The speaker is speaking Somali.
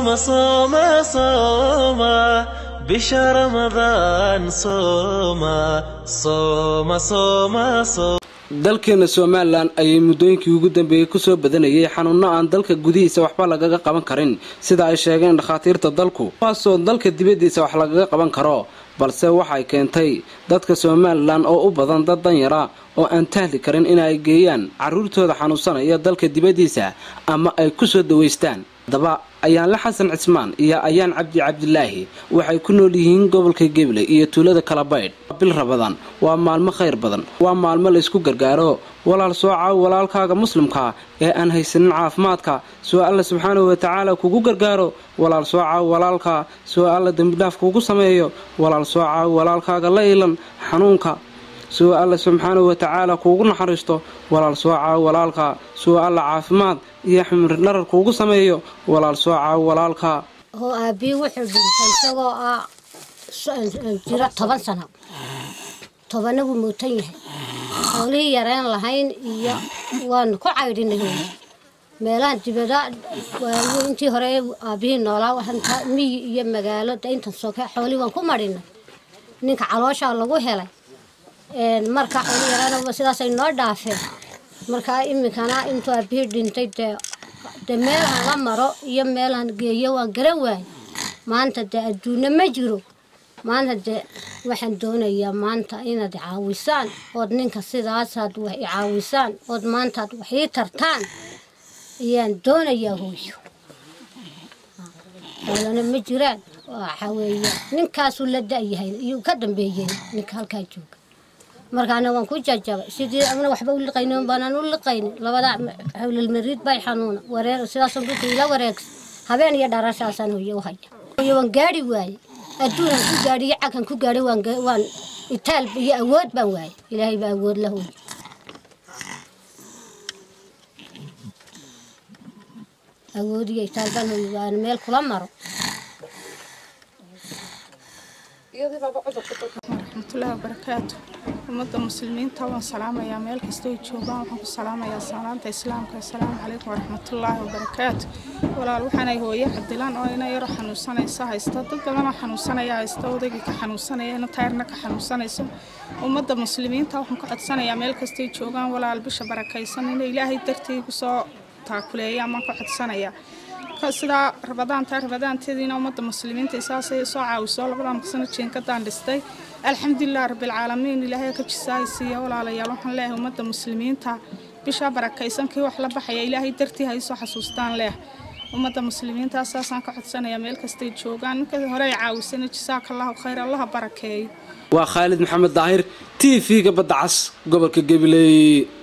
صوم صوم صوم bisha ramadaan sooma sooma sooma sooma dalkeena somalilan ayay muddooyinkii ugu dambeeyey kusoo badanayay xanuuno aan dalka gudihiisa waxba lagaga qaban karin sida ay sheegeen dhakhaatiirta dalku kuwaasoo dalka dibaddiisa wax lagaga qaban karo balse waxay keentay dadka somalilan oo u badan dad danyara oo aan tahli karin inay geeyaan carruurtooda xanuunsanaya dalka dibaddiisa ama ay kusoo dawaystaan haddaba ayaanle xasan cismaan iyo ayaan cabdi cabdilaahi waxay ku nool yihiin gobolka geble iyo tuulada kalabaydh bil rabadan waa maalmo khayr badan waa maalmo laysku gargaaro walaal soo caaw walaalkaaga muslimka ee aan haysanin caafimaadka soo alla subxaanahu watacaala kugu gargaaro walaal soo caaw walaalka soo alla dembidhaaf kugu sameeyo walaal soo caaw walaalkaaga la ilan xanuunka soo alla subxaanahu watacaala kuugu naxariisto walaal soo caaw walaalka soo alla caafimaad iyo ximri dharar kuugu sameeyo walaal soo caaw walaalka oo aabbii wuxuu dhintay isagoo ah jiro toban sano tobanna wuu muutan yahay xoolihii yareen lahayn iyo waanu ku caydhinay meelahan dibada waayu intii hore aabbihii noolaa waxanta miyi iyo magaalo de intan soke xoolihii waan ku madhinay ninka calooshaa lagu helay marka xooli yareena sidaasay noo dhaafeen markaa iminkana intuu aabihii dhintay dee de meelhan la maro iyo meelhan geeyo waan garan waayay maanta dee adduunna ma jiro maanta dee waxaan doonayaa maanta inaad caawisaan ood ninka sidaasaad wax i caawisaan ood maantaad wax ii tartaan ayaan doonayaa hooyo xoolana ma jiraan waxa weeye ninkaasuu la da-yahay iyuu ka dambeeyey ninka halkaa jooga markaana waan ku jajabay sidii amna waxba u liqaynin baanaan u liqaynin labada hawlalmariid bay xanuuna wareer sidaasoo dhulka ila wareegsa habeen iyo dharashaasaan hooye u haya hooye waan gaadhi waaye adduunaan ku gaadhiyo cagan ku gaadhay waan waan itaal iyo awood baan waaye ilaahay baa awood la hooye awood iyo itaal baan hooye waan meel kula maro raxmatullaahi wabarakaatu ummadda muslimiinta waan salaamayaa meel kastoo joogaan waxaan ku salaamayaa salaanta islaamka assalaamu calaykum waraxmatullaahi wabarakaatu walaal waxaanay hooye cabdilaan oo ina yaro xanuunsanaysa haysta dad badanoo xanuunsanaya haysta odaygii ka xanuunsanaya ina tayrna ka xanuunsanayso ummadda muslimiinta waxaan ku codsanayaa meel kastay joogaan walaal bisha barakaysan ina ilaahay dartii kusoo taakuleeya amaan ku codsanayaa sidaa rabadaanta rabadaanteediina ummadda muslimiinta saasay soo caawiso labada maqsano jeenkadaan dhistay alxamdulilah rabbilcaalamiin ilaahay ka jisaaysiiya walaalayaal waxaan leeyahay ummadda muslimiinta bishaa barakaysan kii wax la baxaya ilaahay dartii ha isoo xasuustaan leeh ummadda muslimiinta saasaan ka codsanayaa meel kastay joogaan ninka hore ay caawisana jisaaka allahu khayr allaha barakeeyo waa khaalid maxamed daahir t v-ga badda cas gobolka gabiley